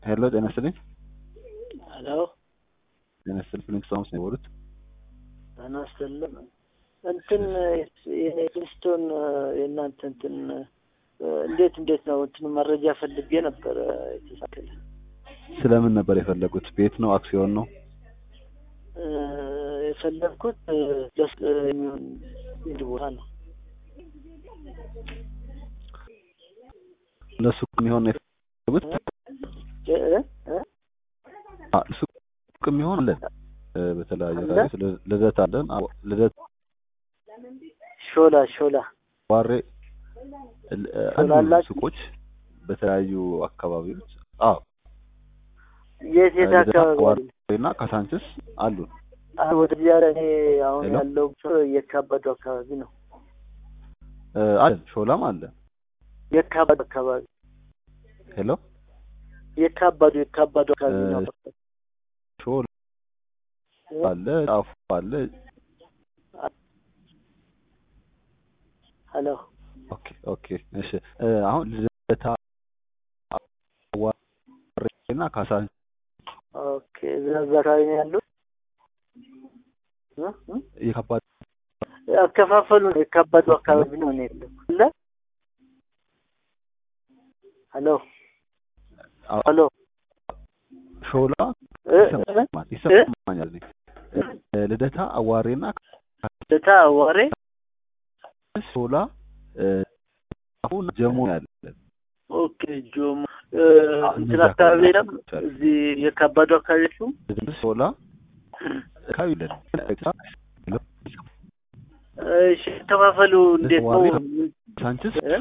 ሄሎ ጤና ይስጥልኝ። ሄሎ ጤና ይስጥልኝ። ፊሊንግስ ቶማስ ነው የደወሉት? ጤና ይስጥልኝ። እንትን የክርስቶን የእናንተ እንትን እንዴት እንዴት ነው እንትን መረጃ ፈልጌ ነበረ የተሳከለ ስለምን ነበር የፈለጉት? ቤት ነው? አክሲዮን ነው? የፈለግኩት ደስ የሚሆን ንግድ ቦታ ነው። ለሱቅ የሚሆን ነው የፈለጉት? እ እ አ ሱቅ የሚሆን አለን እ በተለያዩ አለ? አካባቢዎች ል- ልደት አለን። አዎ፣ ልደት ሾላ ሾላ ዋሬ ል- እ አሉ ሾላላችሁ? ሱቆች በተለያዩ አካባቢዎች። አዎ የት የት ልደታ አካባቢ ዋሬ አለ? እና ካሳንችስ አሉን። አ ወደዚያ እኔ አሁን ሄሎ? ያለው የካባዱ አካባቢ ነው። እ አለን ሾላም አለ። የካባዱ አካባቢ ሄሎ የካባዱ የካባዱ አካባቢ እ ነው። ሾላ አለ፣ ጣፉ አለ። ሄሎ ኦኬ ኦኬ እሺ እ አሁን ልደታ ዋሬ እና ካሳንችስ ኦኬ እዛ እዛ አካባቢ ነው ያለው። እ እ የከባድ አከፋፈሉ የካባዱ አካባቢ ነው እኔ ያለሁት። አለ ሄሎ ሄሎ ሾላ እ እ ይሰማል ይሰማኛል። እኔ እ ልደታ አዋሬና ልደታ አዋሬ ሾላ እ አሁን ጀሞ ያለ ኦኬ ጆሞ እ እንትን እነዚህ አካባቢ አካባቢ የለም እዚህ የካባዱ አካባቢ እሱ ሾላ አካባቢ የለን። እሺ አከፋፈሉ እንዴት ነው? ዋሬ ሳንችስ እ?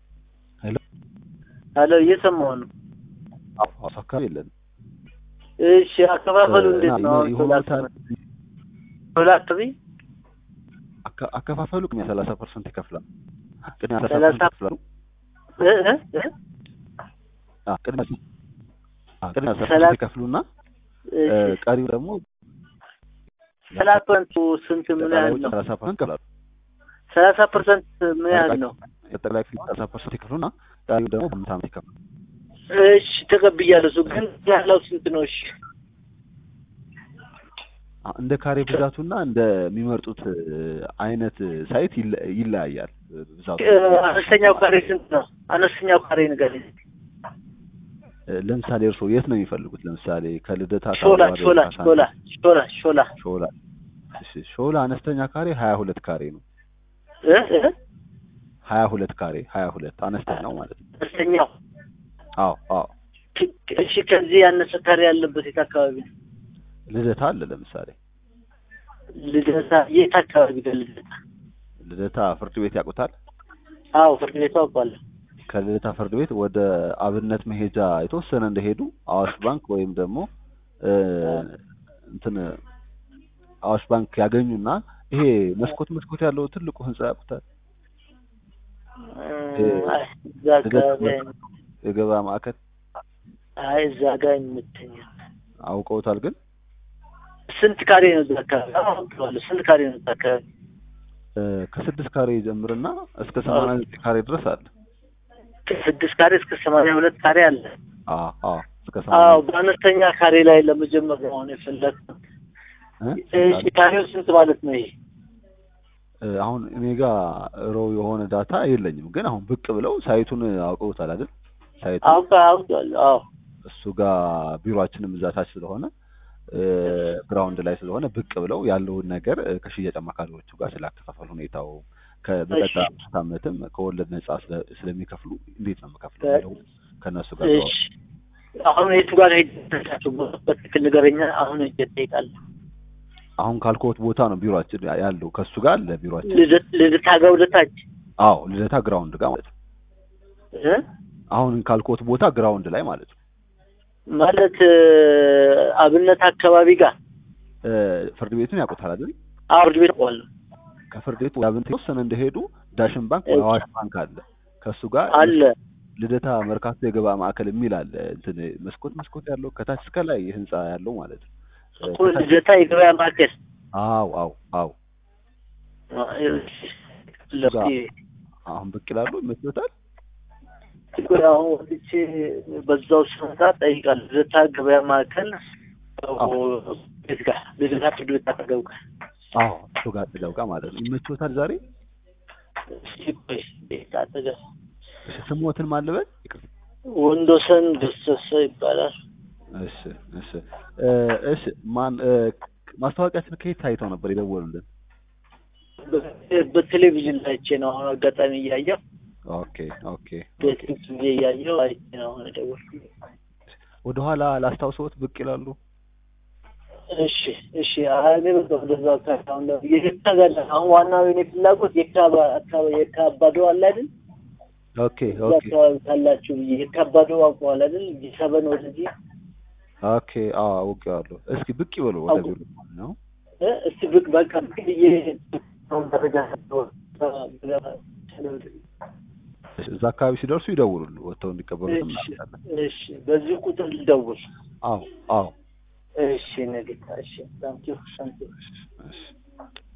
ሄሎ እየሰማሁ ነው። ሐዋሳ አካባቢ የለን። እሺ አከፋፈሉ እንዴት ነው? አሁን ሾላ ይሆኑታል አካባቢ ሾላ አካባቢ አከ- አከፋፈሉ ቅድሚያ ሰላሳ ፐርሰንት ይከፍላል። ቅድሚያ ሰላሳ ሰላሳ ፐርሰንት ይከፍላሉ። እ እ እ አ ቅድሚያ አ ቅድሚያ ሰላሳ ሰላሳ- ፐርሰንት ይከፍሉና እ እሺ ቀሪው ደግሞ ሰላሳ ፐርሰንቱ ስንት ምን ያህል ነው? ሰላሳ ፐርሰንት ይከፍላሉ። ሰላሳ ፐርሰንት ምን ያህል ነው? የጠቅላይ ክፍል ሰላሳ ፐርሰንት ይከፍሉና ቀሪው ደግሞ በአምስት ዓመት ይከፍላሉ። እሺ ተቀብያለሁ። እሱ ግን ያለው ስንት ነው? እሺ አ እንደ ካሬ ብዛቱና እንደሚመርጡት እ አይነት ሳይት ይለ- ይለያያል እ ብዛቱ። እ አነስተኛው ካሬ ስንት ነው? አነስተኛው ካሬ ንገረኝ። እ ለምሳሌ እርስዎ የት ነው የሚፈልጉት? ለምሳሌ ከልደታ ሾላ ከአዋሬ ሾላ ካሳንችስ? ሾላ ሾላ ሾላ ሾላ እሺ ሾላ አነስተኛ ካሬ ሀያ ሁለት ካሬ ነው። እ እ ሀያ ሁለት ካሬ ሀያ ሁለት አነስተኛው ማለት ነው። አነስተኛው አዎ አዎ ክ- እሺ ከዚህ ያነሰ ካሬ ያለበት የት አካባቢ ነው? ልደታ አለ ለምሳሌ ልደታ የት አካባቢ ነው ልደታ? ልደታ ፍርድ ቤት ያውቁታል። አዎ ፍርድ ቤቱ አውቃለሁ። ከልደታ ፍርድ ቤት ወደ አብነት መሄጃ የተወሰነ እንደሄዱ አዋሽ ባንክ ወይም ደግሞ እ እንትን አዋሽ ባንክ ያገኙና ይሄ መስኮት መስኮት ያለው ትልቁ ህንጻ ያውቁታል። እ አይ እዛ አካባቢ አይ- የገበያ ማዕከል አይ እዛ ጋር የምትኛው አውቀውታል ግን ስንት ካሬ ነው እዛ አካባቢ? አዎ አውቀዋለሁ። ስንት ካሬ ነው እዛ አካባቢ? እ ከስድስት ካሬ ይጀምርና እስከ ሰማንያ ዘጠኝ ካሬ ድረስ አለ። ከስድስት ካሬ እስከ ሰማንያ ሁለት ካሬ አለ። አዎ አዎ እስከ አዎ ሰማንያ በአነስተኛ ካሬ ላይ ለመጀመር ነው አሁን የፈለግኩት። እ እሺ ካሬው ስንት ማለት ነው ይሄ? እ አሁን እኔ ጋር ሮው የሆነ ዳታ የለኝም፣ ግን አሁን ብቅ ብለው ሳይቱን አውቀውታል አይደል? ሳይቱን አውቃ አውቃለሁ። አዎ እሱ ጋር ቢሮአችንም እዛ ታች ስለሆነ እ ግራውንድ ላይ ስለሆነ ብቅ ብለው ያለውን ነገር እ ከሽያጭ አማካሪዎቹ ጋር ስላከፋፈል ሁኔታው ከበቀጣ አምስት ዓመትም ከወለድ ነጻ ስለ- ስለሚከፍሉ እንዴት ነው የምከፍለው የሚለው ከእነሱ ጋር እሺ አሁን የቱ ጋር ሄዳችሁ በትክክል ንገረኛ። አሁን ሄጄ እጠይቃለሁ። አሁን ካልኮት ቦታ ነው ቢሮአችን ያለው ከእሱ ጋር አለ ቢሮአችን። ልደት ልደታ ጋር ወደታች አዎ ልደታ ግራውንድ ጋር ማለት ነው። እ አሁን ካልኮት ቦታ ግራውንድ ላይ ማለት ነው። ማለት እ አብነት አካባቢ ጋር እ ፍርድ ቤቱን ያውቁታል አይደል? አውርድ ቤት አውቀዋለሁ ከፍርድ ቤቱ ያብን የተወሰነ እንደሄዱ ዳሽን ባንክ ወይ አዋሽ ባንክ አለ። ከእሱ ጋር አለ። ልደታ መርካቶ የገበያ ማዕከል የሚል አለ። እንትን መስኮት መስኮት ያለው ከታች እስከ ላይ ህንጻ ያለው ማለት ነው። እ እኮ ከታች- ልደታ የገበያ ማዕከል አዎ አዎ አዎ አ- እሺ። አሁን ብቅ ይላሉ ይመስሎታል? ቆይ አሁን ወጥቼ በዛው ስመጣ ጠይቃለሁ። ልደታ ገበያ ማዕከል አዎ። ቤት ጋር ልደታ ፍርድ ቤት አጠገብ ጋር አዎ እሱ ጋር አጠገብ ጋር ማለት ነው። ይመችዎታል ዛሬ? እስኪ ቆይ ቤት አጠገብ እሺ ስሞትን ማን ልበል? ይቅርታ። ወንዶሰን ገሰሰ ይባላል። እሺ እሺ እ እሺ ማን እ ማስታወቂያችን ከየት ታይተው ነበር የደወሉልን? በ- በቴሌቪዥን ላይ አይቼ ነው አሁን አጋጣሚ እያየሁ ኦኬ ኦኬ ኦኬ። ፌስቡክ ጊዜ እያየሁ አይቼ ነው አሁን የደወልኩት። ወደኋላ ላስታውሰዎት ብቅ ይላሉ? እሺ እሺ አይ እኔ በቃ ወደዛ አካባቢ አሁን ደግሞ የካ ጋር ነን። አሁን ዋናው የኔ ፍላጎት የካ ባ- አካባቢ የካ አባዶ አለ አይደል? ኦኬ እዛ ኦኬ አካባቢ ካላችሁ ብዬ የካ አባዶ አውቀዋል አይደል? ሰበን ወደዚህ ኦኬ አዎ አውቄዋለሁ። እስኪ ብቅ ይበሉ ወደ ቢሮ ነው። እ እስቲ ብቅ በቃ ብቅ ብዬ አሁን መረጃ ሰጥተው እሺ፣ እዛ አካባቢ ሲደርሱ ይደውሉሉ ወጥተው እንዲቀበሉት እሺ እናደርጋለን። እሺ በዚህ ቁጥር ልደውል። አዎ አዎ እሺ ነገ እሺ ታንኪዩ ታንኪዩ እሺ እሺ